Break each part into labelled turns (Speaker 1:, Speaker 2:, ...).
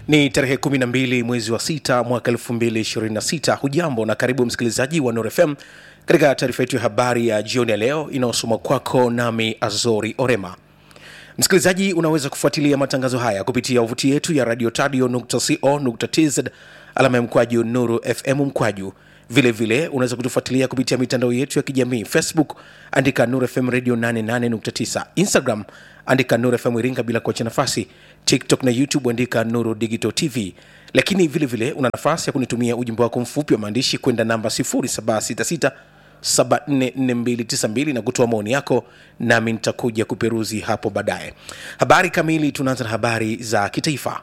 Speaker 1: Ni tarehe 12 mwezi wa sita mwaka 2026. Hujambo na karibu msikilizaji wa Nuru FM katika taarifa yetu ya habari ya jioni ya leo inayosoma kwako nami Azori Orema. Msikilizaji, unaweza kufuatilia matangazo haya kupitia wavuti yetu ya radio tadio.co.tz alama ya mkwaju Nuru FM mkwaju. Vilevile vile, unaweza kutufuatilia kupitia mitandao yetu ya kijamii Facebook, andika Nuru FM radio 88.9, Instagram andika Nuru FM Iringa bila kuacha nafasi, TikTok na YouTube andika Nuru Digital TV. Lakini vilevile vile, una nafasi ya kunitumia ujumbe wako mfupi wa maandishi kwenda namba 0766 744292 na kutoa maoni yako, nami nitakuja kuperuzi hapo baadaye. Habari kamili, tunaanza na habari za kitaifa.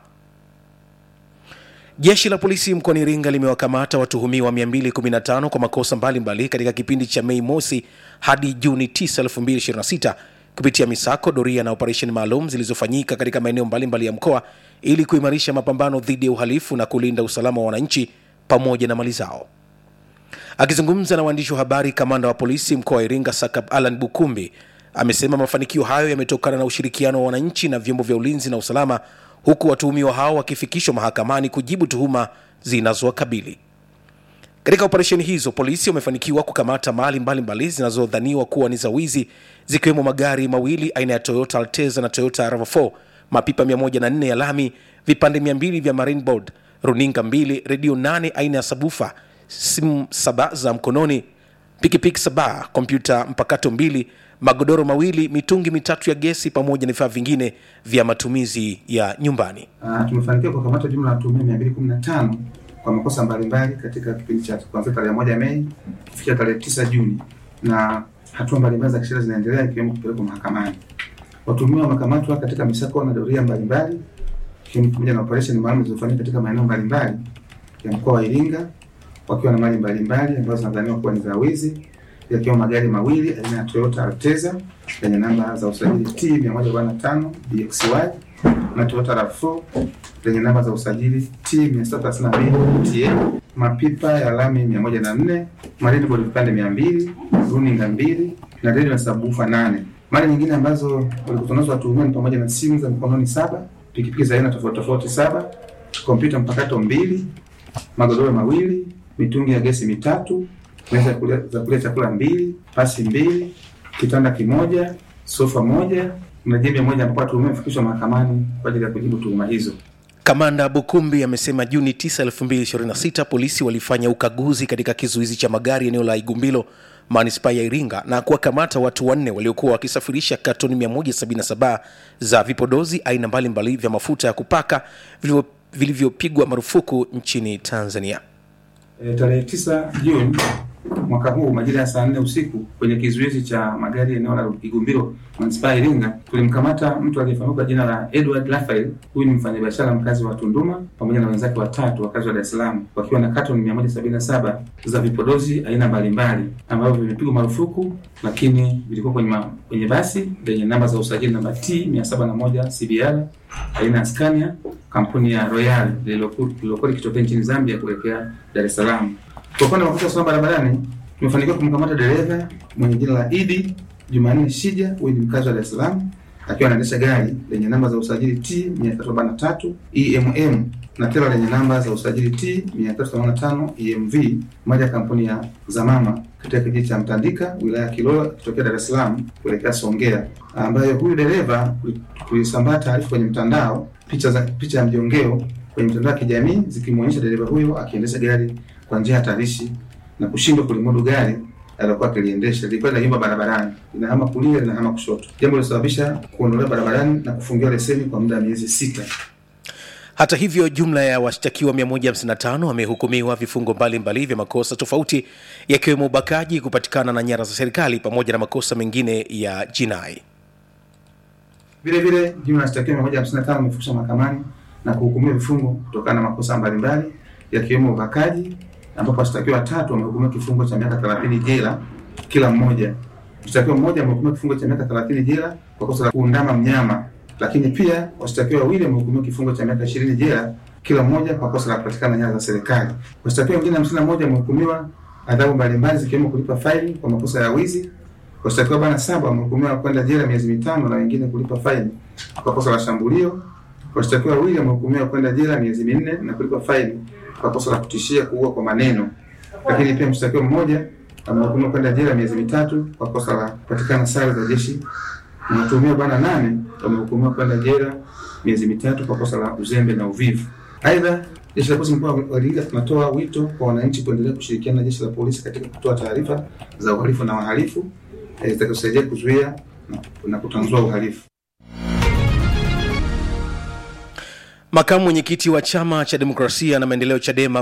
Speaker 1: Jeshi la polisi mkoani Iringa limewakamata watuhumiwa 215 kwa makosa mbalimbali mbali katika kipindi cha Mei mosi hadi Juni 9, 2026 kupitia misako, doria na operesheni maalum zilizofanyika katika maeneo mbalimbali ya mkoa ili kuimarisha mapambano dhidi ya uhalifu na kulinda usalama wa wananchi pamoja na mali zao. Akizungumza na waandishi wa habari, kamanda wa polisi mkoa wa Iringa Sakab Alan Bukumbi amesema mafanikio hayo yametokana na ushirikiano wa wananchi na vyombo vya ulinzi na usalama, huku watuhumiwa hao wakifikishwa mahakamani kujibu tuhuma zinazowakabili. Katika operesheni hizo, polisi wamefanikiwa kukamata mali mbalimbali zinazodhaniwa kuwa ni za wizi, zikiwemo magari mawili aina ya Toyota Alteza na Toyota RAV4, mapipa 104 ya lami, vipande 200 vya marine board, runinga mbili, redio 8 aina ya sabufa simu saba za mkononi, pikipiki saba, kompyuta mpakato mbili, magodoro mawili, mitungi mitatu ya gesi pamoja na vifaa vingine vya matumizi ya nyumbani.
Speaker 2: Uh, tumefanikiwa kukamata jumla ya watuhumiwa 215 kwa makosa mbalimbali katika kipindi cha kuanzia tarehe moja Mei kufikia tarehe tisa Juni, na hatua mbalimbali za kisheria zinaendelea ikiwemo kupelekwa mahakamani. Watuhumiwa wamekamatwa katika misako na doria mbalimbali ikiwemo pamoja na operesheni maalum zilizofanyika katika maeneo mbalimbali ya mkoa wa Iringa wakiwa na mali mbalimbali ambazo zinadhaniwa kuwa ni za wizi yakiwa magari mawili aina ya Toyota Alteza yenye namba za usajili T 145 DXY na Toyota RAV4 lenye namba za usajili T 632 TA, mapipa ya lami 104, marine board vipande 200, runinga mbili na redio na sabufa nane. Mali nyingine ambazo walikutwa nazo watuhumiwa ni pamoja na simu za mkononi saba, pikipiki za aina tofauti tofauti saba, kompyuta mpakato mbili, magodoro mawili, mitungi ya gesi mitatu, meza za kulia chakula mbili, pasi mbili, kitanda kimoja, sofa moja na jembe moja, ambapo watuhumiwa wamefikishwa mahakamani kwa ajili ya kujibu tuhuma hizo.
Speaker 1: Kamanda Bukumbi amesema Juni 9, 2026 polisi walifanya ukaguzi katika kizuizi cha magari eneo la Igumbilo manispaa ya Iringa na kuwakamata watu wanne waliokuwa wakisafirisha katoni 177 za vipodozi aina mbalimbali vya mafuta ya kupaka vilivyopigwa marufuku nchini Tanzania.
Speaker 2: E, tarehe 9 Juni mwaka huu majira ya saa nne usiku kwenye kizuizi cha magari eneo la Igumbilo manispaa ya Iringa tulimkamata mtu aliyefahamika kwa jina la Edward Raphael. Huyu ni mfanyabiashara mkazi wa Tunduma pamoja na wenzake watatu wakazi wa Dar es Salaam wakiwa na katoni 177 za vipodozi aina mbalimbali ambavyo vimepigwa marufuku, lakini vilikuwa kwenye, ma, kwenye basi lenye namba za usajili namba T 701 CBR aina ya Scania kampuni ya Royal lililokuwa likitokea nchini Zambia kuelekea Dar es Salaam. Kwa upande wa makosa ya usalama barabarani tumefanikiwa kumkamata dereva mwenye jina la Idi Jumanne Shija, huyu ni mkazi wa Dar es Salaam akiwa anaendesha gari lenye namba za usajili T 343 EMM na tela lenye namba za usajili T 385 EMV, moja ya kampuni ya Zamama katika kijiji cha Mtandika wilaya ya Kilolo kutokea Dar es Salaam kuelekea Songea, ambayo huyu dereva tulisambaa taarifa kwenye mtandao, picha za picha ya mjongeo kwenye mitandao ya kijamii zikimwonyesha dereva huyo akiendesha gari kwa njia hatarishi na kushindwa kulimudu gari alilokuwa akiliendesha. Lilikuwa linayumba barabarani, linahama kulia, linahama kushoto, jambo lilosababisha kuondolewa barabarani na kufungiwa leseni kwa muda wa miezi sita.
Speaker 1: Hata hivyo, jumla ya washtakiwa 155 wamehukumiwa vifungo mbalimbali vya makosa tofauti, yakiwemo ubakaji, kupatikana na nyara za serikali pamoja na makosa mengine ya jinai.
Speaker 2: Vile vile jumla ya washtakiwa 155 wamefikishwa mahakamani na kuhukumiwa vifungo kutokana na makosa mbalimbali yakiwemo ubakaji ambapo washtakiwa watatu wamehukumiwa kifungo cha miaka 30 jela kila mmoja. Mshtakiwa mmoja amehukumiwa kifungo cha miaka 30 jela kwa kosa la kuundama mnyama, lakini pia washtakiwa wawili wamehukumiwa kifungo cha miaka 20 jela kila mmoja kwa kosa la kupatikana nyara za serikali. Washtakiwa wengine 51 wamehukumiwa adhabu mbalimbali zikiwemo kulipa faini kwa makosa ya wizi. Washtakiwa bwana saba wamehukumiwa kwenda jela miezi mitano na wengine kulipa faini kwa kosa la shambulio Washtakiwa wawili wamehukumiwa kwenda jela miezi minne na kulipwa faini kwa kosa la kutishia kuua kwa maneno, lakini pia mshtakiwa mmoja amehukumiwa kwenda jela miezi mitatu kwa kosa la kupatikana sare za jeshi na watuhumiwa bwana nane wamehukumiwa kwenda jela miezi mitatu kwa kosa la uzembe na uvivu. Aidha, jeshi la polisi mkoa wa Iringa tunatoa wito kwa wananchi kuendelea kushirikiana na jeshi la polisi katika kutoa taarifa za uhalifu na wahalifu eh, zitakazosaidia kuzuia na, na kutanzua uhalifu.
Speaker 1: Makamu mwenyekiti wa chama cha demokrasia na maendeleo CHADEMA